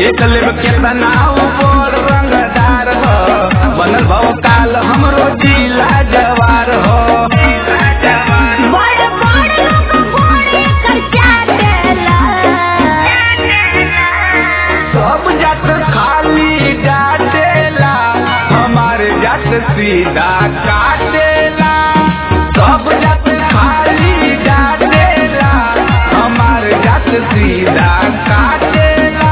देख लेब केतना ऊपर रंगदार हो बनल भव काल हमरो जिला जवार हो बड़ बड़ लोग घोड़े कर चाटेला सब जात खाली डाटेला हमारे जात सीधा काटेला सब जात खाली डाटेला हमारे जात सीधा काटेला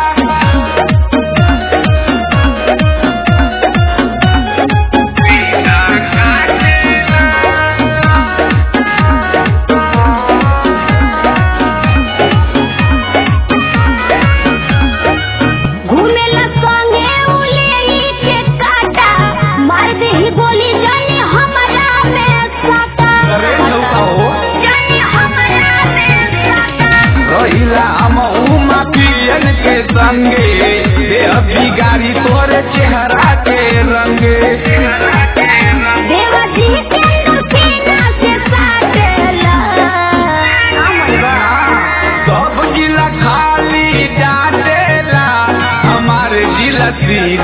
घूमेला संगे उलेली के काटा मार दे ही बोली जानी हमरा में साटा अरे नौका हो जानी हमरा में साटा रहिला हम उमा पियन के संगे देह बिगाड़ी तोरे चेहरा के रंगे देवा जी के सीना से साटेला सब जिला खाली डाटेला हमारे जिला सीधा